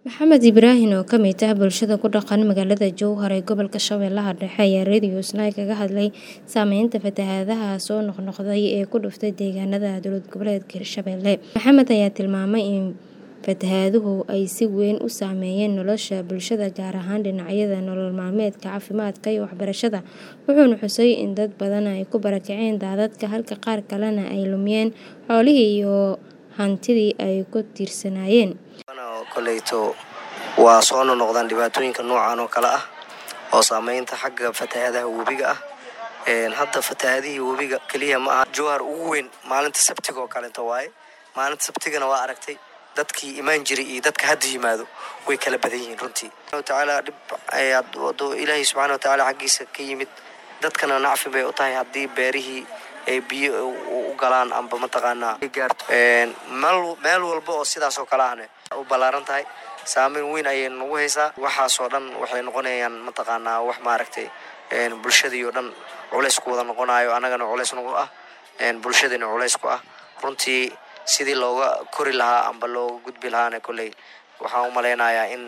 Maxamed Ibraahin oo ka mid ah bulshada ku dhaqan magaalada Jowhar ee gobolka Shabeellaha Dhexe ayaa Radio Snai kaga hadlay saameynta fatahaadaha soo noqnoqday ee ku dhuftay deegaanada dowlad goboleedka Hirshabelle. Maxamed ayaa tilmaamay in fatahaaduhu ay si weyn u saameeyeen nolosha bulshada gaar ahaan dhinacyada nolol maalmeedka, caafimaadka iyo waxbarashada. Wuxuuna xusay in dad badan ay ku barakaceen daadadka halka qaar kalena ay lumiyeen xoolihii iyo hantidii ay ku tiirsanaayeen. koleyto waa soo noqnoqdaan dhibaatooyinka noocan oo kale ah oo saameynta xagga fatahaadaha webiga ah hadda fatahaadihii webiga keliya ma aha jowhar ugu weyn maalinta sabtiga oo kaleeto waaye maalinta sabtigana waa aragtay dadkii imaan jiray iyo dadka hadda yimaado way kala badan yihiin runtii tacaala dhib ayaad wado ilaahay subxaana watacaala xaggiisa ka yimid dadkana nacfi bay u tahay haddii beerihii ay biyo u galaan amba mataqaanaa gaarto meel walba oo sidaas oo kale ahne u ballaaran tahay saameyn weyn ayay nagu haysaa waxaasoo dhan waxay noqonayaan mataqaanaa wax maaragtay bulshadii oo dhan culays ku wada noqonayo annagana culays nagu ah bulshadina culays ku ah runtii sidii looga kori lahaa amba looga gudbi lahaana kolley waxaan u malaynayaa in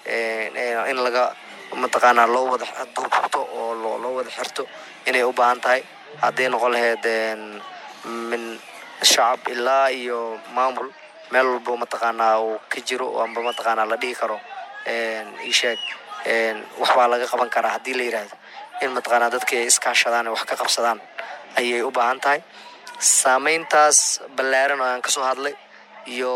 in laga mataqaanaa loo wada duubto oo loo wada xirto inay u baahan tahay hadday noqon lahayd min shacab ilaa iyo maamul meel walbo mataqaanaa uu ka jiro amba mataqaanaa la dhihi karo isheeg waxbaa laga qaban karaa haddii la yidhaahdo in mataqaanaa dadka ay iskaashadaan wax ka qabsadaan ayay u baahan tahay saameyntaas ballaaran oo aan kasoo hadlay iyo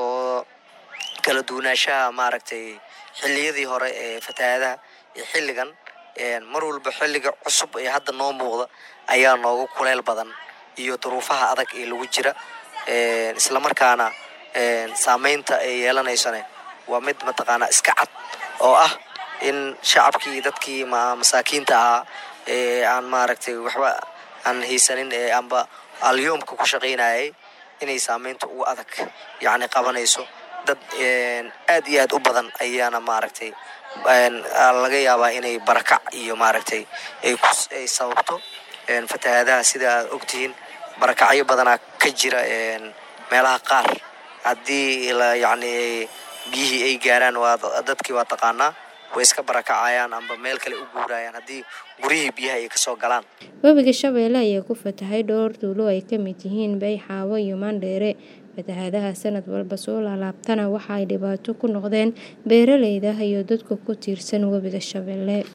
kala duwanaanshaha maaragtay xilliyadii hore ee fatahaadaha iyo xilligan mar walba xilliga cusub ee hadda noo muuqda ayaa nooga kuleyl badan iyo duruufaha adag ee lagu jira islamarkaana saameynta ay yeelanaysane waa mid mataqaanaa iska cad oo ah in shacabkii iyo dadkii masaakiinta ahaa ee aan maaragtay waxba aan haysanin ee amba alyoomka ku shaqaynayay inay saameynta ugu adag yacni qabanayso dad aad iyo aad u badan ayaana maaragtay laga yaabaa inay barakac iyo maaragtay ay sababto fatahaadaha sida aad ogtihiin barakacyo badanaa ka jira meelaha qaar haddii yacni biyihii ay gaaraan waa dadkii waa taqaanaa way iska barakacayaan amba meel kale u guurayaan haddii guryihii biyaha ay kasoo galaan webiga shabeelle ayaa ku fatahay dhowr tuulo ay ka mid yihiin bayxaawo iyo maandheere fatahaadaha sanad walba soo laalaabtana waxa ay dhibaato ku noqdeen beeraleyda iyo dadka ku tiirsan webiga shabeelle